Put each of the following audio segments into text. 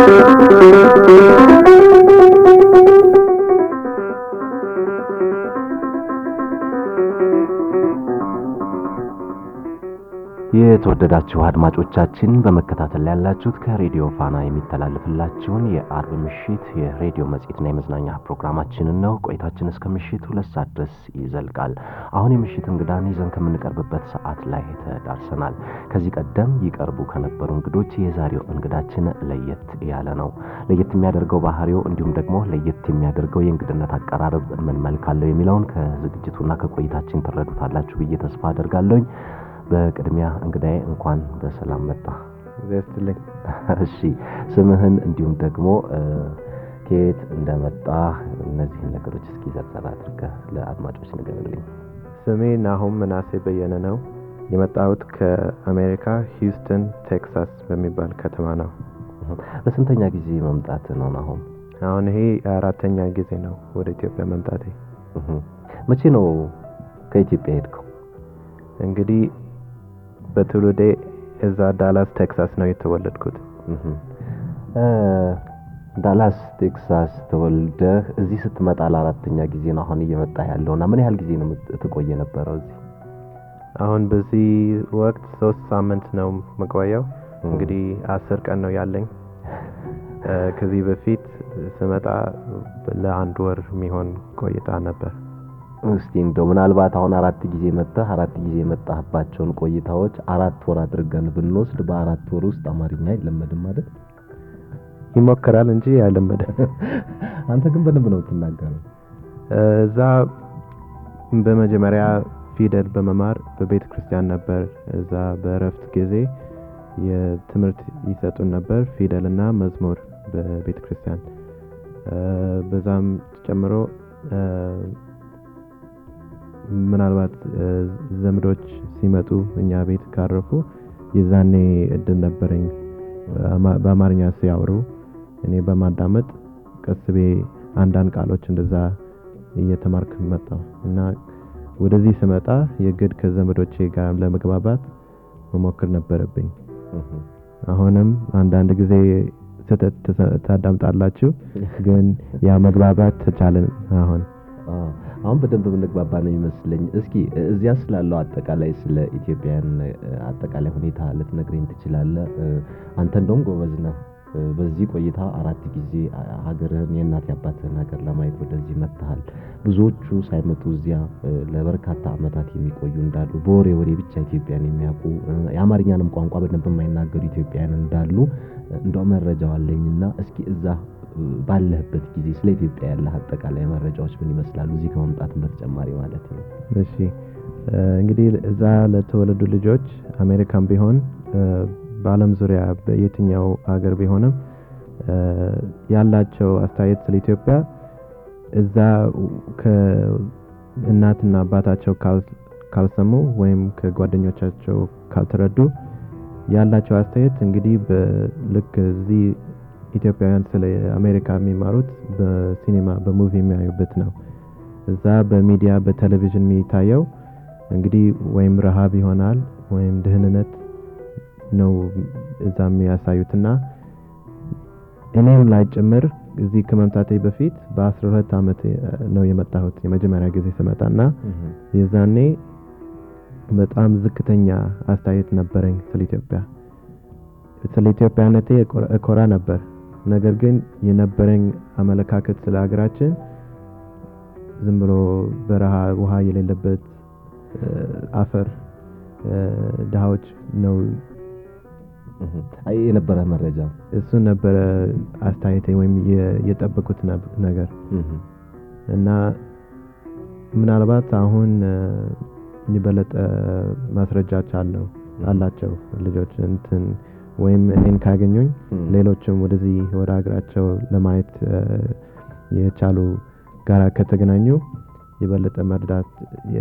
የተወደዳችሁ አድማጮቻችን በመከታተል ላይ ያላችሁት ከሬዲዮ ፋና የሚተላለፍላችሁን የአርብ ምሽት የሬዲዮ መጽሔትና የመዝናኛ ፕሮግራማችንን ነው። ቆይታችን እስከ ምሽት ሁለት ሰዓት ድረስ ይዘልቃል። አሁን የምሽት እንግዳን ይዘን ከምንቀርብበት ሰዓት ላይ ተዳርሰናል። ከዚህ ቀደም ይቀርቡ ከነበሩ እንግዶች የዛሬው እንግዳችን ለየት ያለ ነው። ለየት የሚያደርገው ባህሪው እንዲሁም ደግሞ ለየት የሚያደርገው የእንግድነት አቀራረብ ምን መልክ አለው የሚለውን ከዝግጅቱና ከቆይታችን ትረዱታላችሁ ብዬ ተስፋ አደርጋለሁኝ። በቅድሚያ እንግዳዬ እንኳን በሰላም መጣ። ደስትልኝ እሺ፣ ስምህን እንዲሁም ደግሞ ከየት እንደመጣ እነዚህን ነገሮች እስኪ ዘርዘር አድርገህ ለአድማጮች ንገርልኝ። ስሜ ናሆም ምናሴ በየነ ነው። የመጣሁት ከአሜሪካ ሂውስተን ቴክሳስ በሚባል ከተማ ነው። በስንተኛ ጊዜ መምጣት ነው ናሆም? አሁን ይሄ አራተኛ ጊዜ ነው ወደ ኢትዮጵያ መምጣቴ። መቼ ነው ከኢትዮጵያ ሄድከው? እንግዲህ በትውልዴ እዛ ዳላስ ቴክሳስ ነው የተወለድኩት። ዳላስ ቴክሳስ ተወልደህ እዚህ ስትመጣ ለአራተኛ ጊዜ ነው አሁን እየመጣ ያለው እና ምን ያህል ጊዜ ነው ትቆይ የነበረው እዚህ? አሁን በዚህ ወቅት ሶስት ሳምንት ነው መቆየው። እንግዲህ አስር ቀን ነው ያለኝ። ከዚህ በፊት ስመጣ ለአንድ ወር የሚሆን ቆይታ ነበር። እስቲ እንደው ምናልባት አሁን አራት ጊዜ መጣህ አራት ጊዜ የመጣህባቸውን ቆይታዎች አራት ወር አድርገን ብንወስድ በአራት ወር ውስጥ አማርኛ አይለመድም አይደል? ይሞከራል እንጂ አይለመድም። አንተ ግን በደንብ ነው የምትናገረው። እዛ በመጀመሪያ ፊደል በመማር በቤተ ክርስቲያን ነበር። እዛ በእረፍት ጊዜ የትምህርት ይሰጡን ነበር፣ ፊደልና መዝሙር በቤተ ክርስቲያን። በዛም ጨምሮ ምናልባት ዘመዶች ሲመጡ እኛ ቤት ካረፉ የዛኔ እድል ነበረኝ በአማርኛ ሲያወሩ እኔ በማዳመጥ ቀስቤ አንዳንድ ቃሎች እንደዛ እየተማርክ መጣሁ እና ወደዚህ ስመጣ የግድ ከዘመዶቼ ጋር ለመግባባት መሞክር ነበረብኝ። አሁንም አንዳንድ ጊዜ ስህተት ታዳምጣላችሁ፣ ግን ያ መግባባት ተቻለን አሁን አሁን በደንብ የምንግባባ ነው ይመስለኝ። እስኪ እዚያ ስላለው አጠቃላይ ስለ ኢትዮጵያን አጠቃላይ ሁኔታ ልትነግረኝ ትችላለህ? አንተ እንደውም ጎበዝ ነህ። በዚህ ቆይታ አራት ጊዜ ሀገርህን የእናት የአባትህን ሀገር ለማየት ወደዚህ መጥተሃል። ብዙዎቹ ሳይመጡ እዚያ ለበርካታ ዓመታት የሚቆዩ እንዳሉ፣ በወሬ ወሬ ብቻ ኢትዮጵያን የሚያውቁ የአማርኛንም ቋንቋ በደንብ የማይናገሩ ኢትዮጵያን እንዳሉ እንደው መረጃው አለኝና እስኪ እዛ ባለህበት ጊዜ ስለ ኢትዮጵያ ያለህ አጠቃላይ መረጃዎች ምን ይመስላሉ? እዚህ ከመምጣትም በተጨማሪ ማለት ነው። እሺ እንግዲህ እዛ ለተወለዱ ልጆች አሜሪካን ቢሆን በዓለም ዙሪያ በየትኛው ሀገር ቢሆንም ያላቸው አስተያየት ስለ ኢትዮጵያ እዛ ከእናትና አባታቸው ካልሰሙ ወይም ከጓደኞቻቸው ካልተረዱ ያላቸው አስተያየት እንግዲህ ልክ እዚህ ኢትዮጵያውያን ስለ አሜሪካ የሚማሩት በሲኔማ በሙቪ የሚያዩበት ነው። እዛ በሚዲያ በቴሌቪዥን የሚታየው እንግዲህ ወይም ረሃብ ይሆናል ወይም ድህንነት ነው እዛ የሚያሳዩትና እኔም ላይ ጭምር እዚህ ከመምጣቴ በፊት በአስራ ሁለት ዓመት ነው የመጣሁት የመጀመሪያ ጊዜ ስመጣና የዛኔ በጣም ዝቅተኛ አስተያየት ነበረኝ ስለ ኢትዮጵያ። ስለ ኢትዮጵያነቴ እኮራ ነበር። ነገር ግን የነበረኝ አመለካከት ስለ ሀገራችን ዝም ብሎ በረሃ ውሃ የሌለበት አፈር ድሃዎች ነው የነበረ መረጃ እሱን ነበረ አስተያየቴ ወይም የጠበቁት ነገር እና ምናልባት አሁን የበለጠ ማስረጃዎች አለው አላቸው ልጆች እንትን ወይም እኔን ካገኙኝ ሌሎችም ወደዚህ ወደ ሀገራቸው ለማየት የቻሉ ጋራ ከተገናኙ የበለጠ መርዳት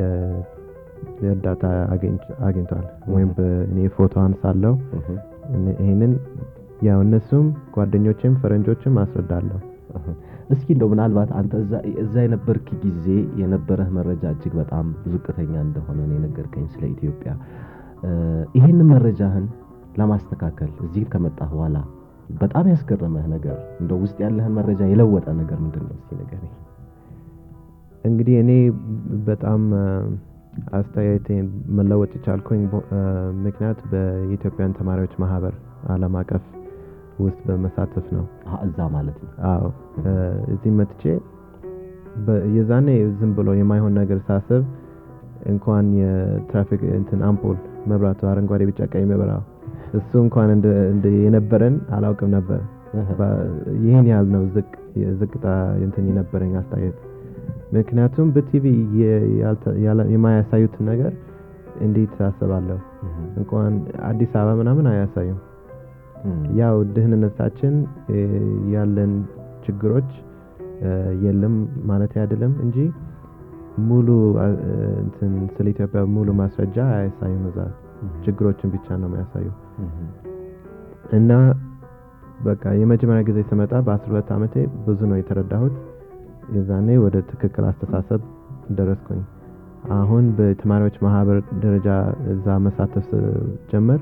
የእርዳታ አግኝቷል። ወይም እኔ ፎቶ አንሳለሁ። ይህንን ያው እነሱም ጓደኞችም ፈረንጆችም አስረዳለሁ። እስኪ እንደው ምናልባት አንተ እዛ የነበርክ ጊዜ የነበረህ መረጃ እጅግ በጣም ዝቅተኛ እንደሆነ ነው የነገርከኝ ስለ ኢትዮጵያ። ይህንን መረጃህን ለማስተካከል እዚህ ከመጣህ በኋላ በጣም ያስገረመህ ነገር እንደው ውስጥ ያለህን መረጃ የለወጠ ነገር ምንድን ነው? እስኪ ንገረኝ። እንግዲህ እኔ በጣም አስተያየቴን መለወጥ የቻልኩኝ ምክንያት በኢትዮጵያን ተማሪዎች ማህበር ዓለም አቀፍ ውስጥ በመሳተፍ ነው። አሀ፣ እዛ ማለት ነው። አዎ እዚህ መጥቼ የዛኔ ዝም ብሎ የማይሆን ነገር ሳስብ እንኳን የትራፊክ እንትን አምፖል መብራቱ አረንጓዴ፣ ቢጫ፣ ቀይ መብራው እሱ እንኳን እንደ የነበረን አላውቅም ነበር። ይህን ያህል ነው ዝቅ ዝቅታ እንትን የነበረኝ አስተያየት። ምክንያቱም በቲቪ የማያሳዩትን ነገር እንዴት አስባለሁ? እንኳን አዲስ አበባ ምናምን አያሳዩም። ያው ድህንነታችን ያለን ችግሮች የለም ማለት አይደለም እንጂ ሙሉ እንትን ስለ ኢትዮጵያ ሙሉ ማስረጃ አያሳዩም። እዛ ችግሮችን ብቻ ነው የሚያሳዩ እና በቃ የመጀመሪያ ጊዜ ስመጣ በአስራ ሁለት ዓመቴ ብዙ ነው የተረዳሁት። የዛኔ ወደ ትክክል አስተሳሰብ ደረስኩኝ። አሁን በተማሪዎች ማህበር ደረጃ እዛ መሳተፍ ጀመር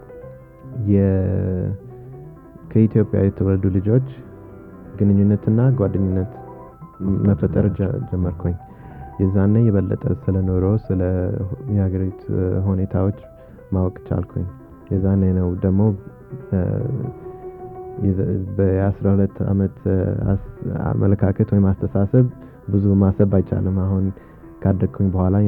ከኢትዮጵያ የተወለዱ ልጆች ግንኙነትና ጓደኝነት መፈጠር ጀመርኩኝ። የዛኔ የበለጠ ስለ ኑሮ፣ ስለ የሀገሪቱ ሁኔታዎች ማወቅ ቻልኩኝ። የዛኔ ነው ደግሞ በአስራ ሁለት ዓመት አመለካከት ወይም አስተሳሰብ ብዙ ማሰብ አይቻልም። አሁን ካደግኩኝ በኋላ